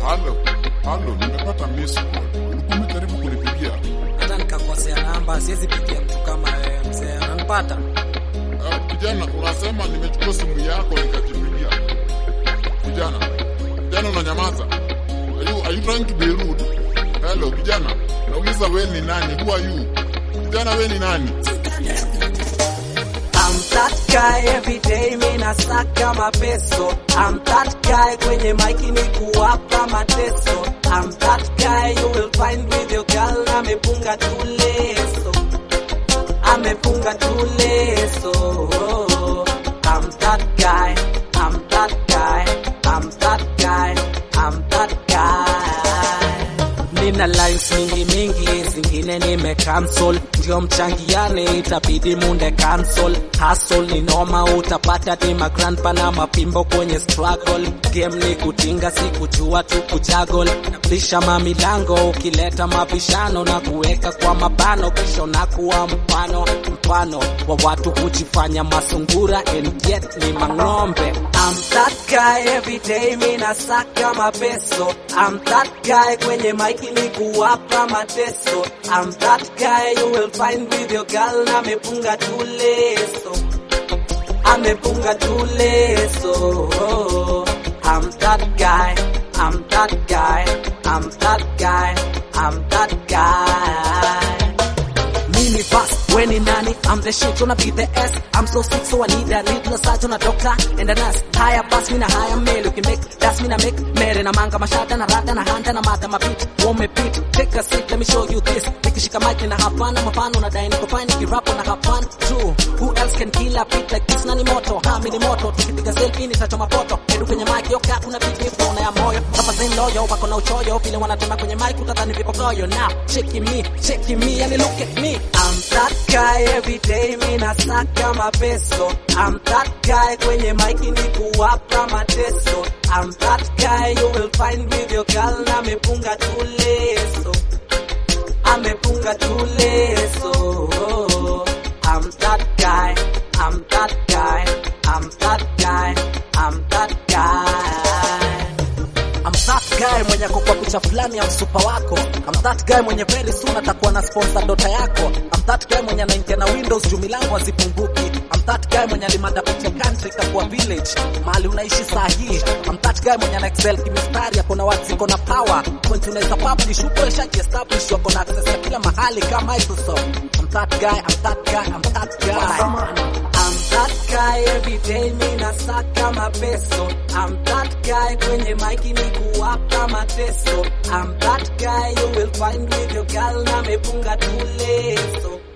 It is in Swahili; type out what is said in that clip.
Halo, halo, nimepata miss call. Ulikuwa umejaribu kunipigia? hata nikakosea namba, siwezi pigia mtu kama wewe mzee, unanipata? Uh, kijana, unasema nimechukua simu yako nikajipigia. Kijana, kijana unanyamaza. Are you, are you trying to be rude? Hello, kijana. Nauliza we ni nani? Who are you? Kijana we ni nani? I'm that guy every day, mi nasaka mapeso. I'm that guy kwenye maiki ni kuwapa mateso. I'm that guy you will find with your girl amepunga tu leso, amepunga tu leso. I'm that guy, I'm that guy, I'm that guy, I'm that guy. Nina lines mingi mingi, zingine nime cancel, ndio mchangiane, itabidi munde cancel. Hustle ni noma, utapata dima grandpa na mapimbo kwenye struggle. Game ni kutinga, si kujua tu kujagol. Nabisha mamilango, ukileta mabishano na kuweka kwa mabano, kisha unakuwa mfano mfano wa watu kujifanya masungura and yet ni mang'ombe. I'm that guy every day, mi nasaka mapeso. I'm that guy kwenye maiki ni kuwapa mateso. I'm that guy you will find with your girl na amepunga tu leso, amepunga tu leso. I'm that guy, I'm that guy, I'm that guy, I'm that guy. Mimi fast, when in nani, I'm the shit, wanna be the S. I'm so sick, so I need a little surgeon, a doctor, and a nurse. Higher pass, me na higher mail, you can make, that's me na make, mere na manga, mashata, na rata, na hanta, na mata, ma beat, won't me beat. Take a seat, let me show you this. Nikishika mic, na have fun, I'm a fan, unadai, niko fine, nikirap, na have fun, true. Who else can kill a beat like this, nani moto, ha, mini moto, tukipiga selfie, nitachoma poto, edu kwenye mic, yoka, una beat, mi phone ya moyo, hapa zen loyo, wako na uchoyo, vile wanatema kwenye mic, utadhani vipokoyo, now, checking me, checking me, and look at me. I'm that guy every day, mi nasaka mapeso. I'm that guy kwenye maiki ni kuwapa mateso. I'm that guy you will find with your girl na amepunga tu leso, amepunga tu leso. I'm that guy, I'm that guy, I'm that guy, I'm that guy. I'm that guy mwenye ako kwa picha fulani ya msupa wako. I'm that guy mwenye very soon atakuwa na sponsor dota yako. I'm that guy mwenye anaingia na Windows juu milango hazipunguki. I'm that guy mwenye alimada picha country ikakuwa village mahali unaishi saa hii. I'm that guy mwenye ana excel kimistari ako na words iko na power. Point unaweza publish huko ishaji establish wako na access ya kila mahali kama Microsoft. I'm that guy, I'm that guy, I'm that guy. I'm that guy every day, mi nasaka mapeso. I'm that guy kwenye maiki ni kuwapa mateso. I'm that guy you will find with your girl na amepunga tu leso,